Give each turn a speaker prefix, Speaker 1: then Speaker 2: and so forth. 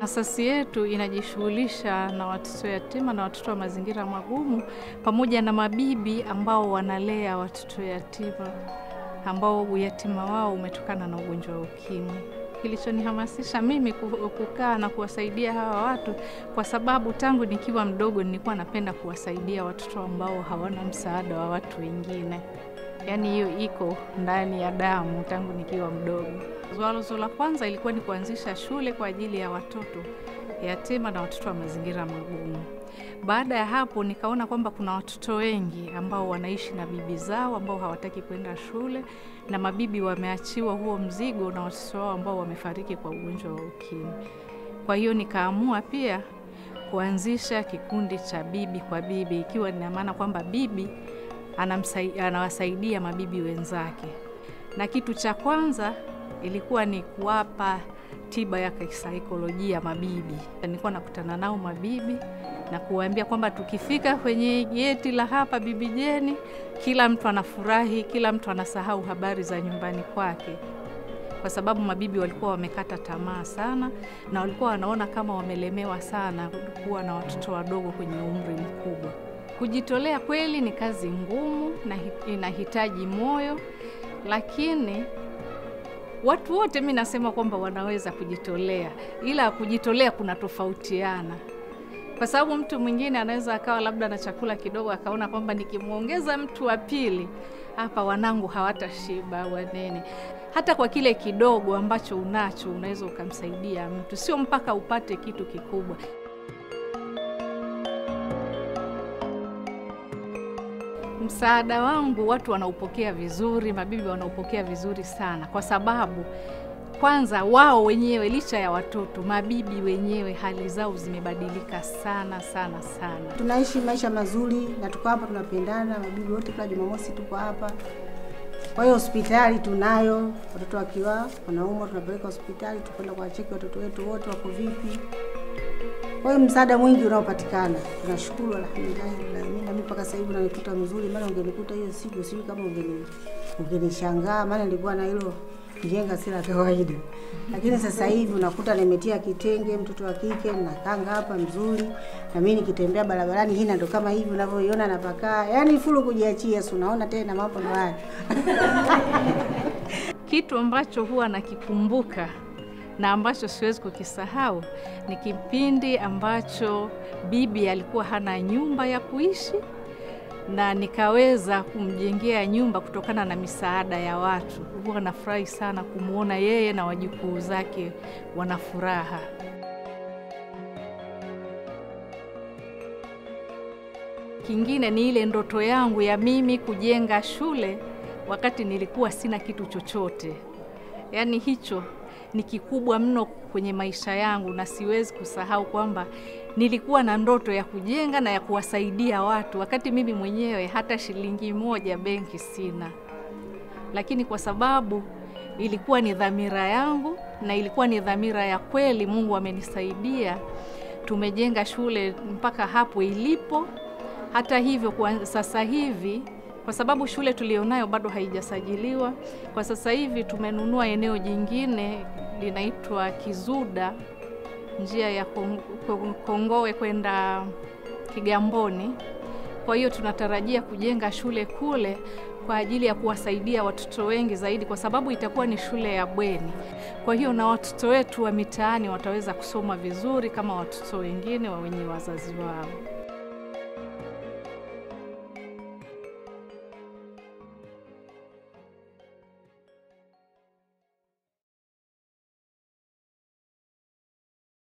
Speaker 1: Asasi yetu inajishughulisha na watoto yatima na watoto wa mazingira magumu pamoja na mabibi ambao wanalea watoto yatima ambao uyatima wao umetokana na ugonjwa wa ukimwi. Kilichonihamasisha mimi kukaa na kuwasaidia hawa watu, kwa sababu tangu nikiwa mdogo nilikuwa napenda kuwasaidia watoto ambao hawana msaada wa watu wengine. Yaani hiyo iko ndani ya damu tangu nikiwa mdogo. Wazo la kwanza ilikuwa ni kuanzisha shule kwa ajili ya watoto yatima na watoto wa mazingira magumu. Baada ya hapo, nikaona kwamba kuna watoto wengi ambao wanaishi na bibi zao ambao hawataki kwenda shule, na mabibi wameachiwa huo mzigo na watoto wao ambao wamefariki kwa ugonjwa wa ukimwi. Kwa hiyo nikaamua pia kuanzisha kikundi cha bibi kwa bibi, ikiwa ina maana kwamba bibi anawasaidia mabibi wenzake, na kitu cha kwanza ilikuwa ni kuwapa tiba ya kisaikolojia mabibi. Nilikuwa nakutana nao mabibi na kuwaambia kwamba tukifika kwenye geti la hapa Bibi Jeni, kila mtu anafurahi, kila mtu anasahau habari za nyumbani kwake, kwa sababu mabibi walikuwa wamekata tamaa sana na walikuwa wanaona kama wamelemewa sana kuwa na watoto wadogo kwenye umri mkubwa. Kujitolea kweli ni kazi ngumu na inahitaji moyo, lakini watu wote mi nasema kwamba wanaweza kujitolea, ila kujitolea kuna tofautiana, kwa sababu mtu mwingine anaweza akawa labda na chakula kidogo, akaona kwamba nikimwongeza mtu wa pili hapa wanangu hawatashiba wanene. Hata kwa kile kidogo ambacho unacho unaweza ukamsaidia mtu, sio mpaka upate kitu kikubwa. Msaada wangu watu wanaupokea vizuri, mabibi wanaupokea vizuri sana, kwa sababu kwanza wao wenyewe, licha ya watoto, mabibi wenyewe hali zao zimebadilika sana sana sana.
Speaker 2: Tunaishi maisha mazuri na tuko hapa, tunapendana. Mabibi wote kila Jumamosi tuko hapa. Kwa hiyo hospitali tunayo, watoto wakiwa wanaumwa tunapeleka hospitali, tukwenda kuwacheki watoto wetu wote wako vipi. Kwa hiyo msaada mwingi unaopatikana, tunashukuru alhamdulillah. Mimi na mimi mpaka sasa hivi unanikuta mzuri, maana ungenikuta hiyo siku sijui kama ungeni ungenishangaa, maana nilikuwa na hilo jenga si la kawaida. Lakini sasa hivi unakuta nimetia kitenge, mtoto wa kike nakanga hapa mzuri, na mimi nikitembea barabarani hii ndo kama hivi unavyoiona napakaa, yaani fulu kujiachia, si unaona tena mambo ndo haya.
Speaker 1: Kitu ambacho huwa nakikumbuka na ambacho siwezi kukisahau ni kipindi ambacho bibi alikuwa hana nyumba ya kuishi na nikaweza kumjengea nyumba kutokana na misaada ya watu. Huwa nafurahi sana kumwona yeye na wajukuu zake wana furaha. Kingine ni ile ndoto yangu ya mimi kujenga shule wakati nilikuwa sina kitu chochote, yaani hicho ni kikubwa mno kwenye maisha yangu, na siwezi kusahau kwamba nilikuwa na ndoto ya kujenga na ya kuwasaidia watu, wakati mimi mwenyewe hata shilingi moja benki sina, lakini kwa sababu ilikuwa ni dhamira yangu na ilikuwa ni dhamira ya kweli, Mungu amenisaidia, tumejenga shule mpaka hapo ilipo. Hata hivyo, kwa sasa hivi kwa sababu shule tulionayo bado haijasajiliwa. Kwa sasa hivi tumenunua eneo jingine linaitwa Kizuda, njia ya Kongowe kwenda Kigamboni. Kwa hiyo tunatarajia kujenga shule kule kwa ajili ya kuwasaidia watoto wengi zaidi, kwa sababu itakuwa ni shule ya bweni. Kwa hiyo na watoto wetu wa mitaani wataweza kusoma vizuri kama watoto wengine wa wenye wazazi wao.